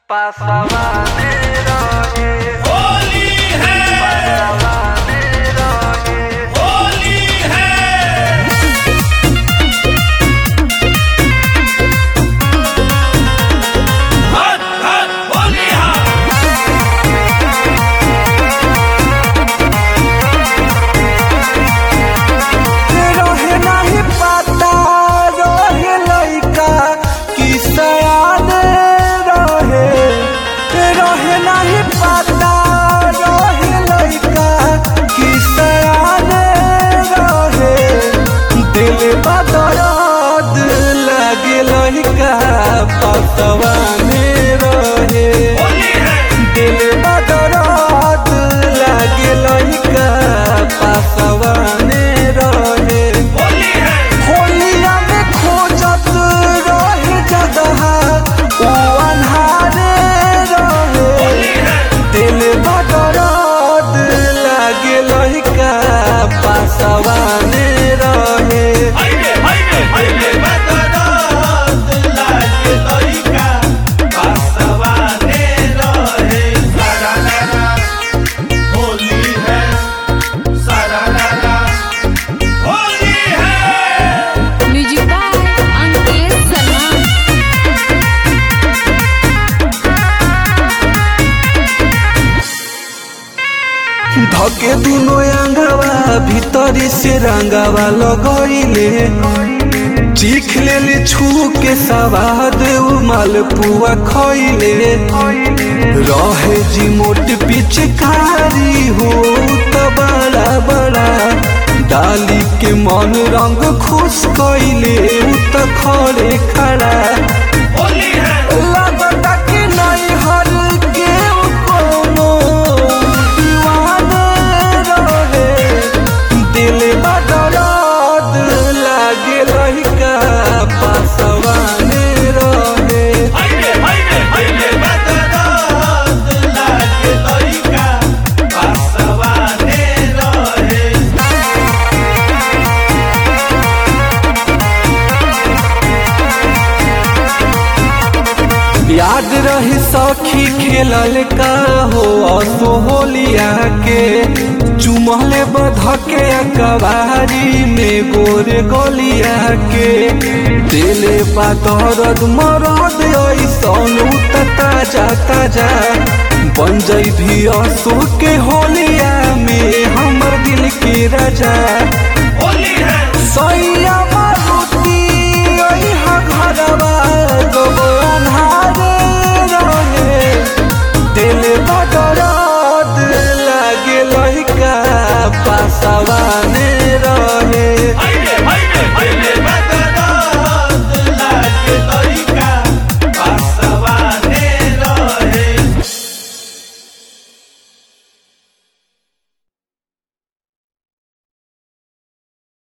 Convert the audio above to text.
Pasaban héroes, Holi है pasaban héroes. Holi है हट हट होली है रहे नाही पता रहे लइका कि सयान रहे रहे नाही पता रहे लइका कि सयान रहे दिल बदरद लगे लइका पतवाने रहे होली है दिल बदरद लगे लइका पतवाने रहे होली है होलिया में खोजत रहे जगह ओ अन्हारे रहे होली है दिल बदरद लागे लहिका पासवाने रहे हाइवे हाइवे हाइवे बदरात लागे लइका पासवाने रहे सारा लाला होली है सारा लाला होली है म्यूजिक बाय अंकित सलमान धके दुनो अंगवा भीतरी से रंगवा लगइले चीख लेले छू के सवाद उ मालपुआ खइले रहे जी मोट पिचकारी हो त बड़ा बड़ा डाली के मन रंग खुश कइले उ त खड़े खड़ा होली है लगता कि नहीं हर के उ कोनो दीवाने रहे दिल बदरद लागे लहिका पासवाने रहे हाइवे हाइवे हाइवे बदरात लागे लइका पासवाने रहे याद रही सखी खेलल का हो असो होलिया के चुमले बधके कबारी में गोरे गोलिया के दिले पातरद मरद ऐसन उत ताजा ताजा बन जई भी असो के होलिया में हमर दिल के राजा होली है सैया मारुति ओइहा घरवा गो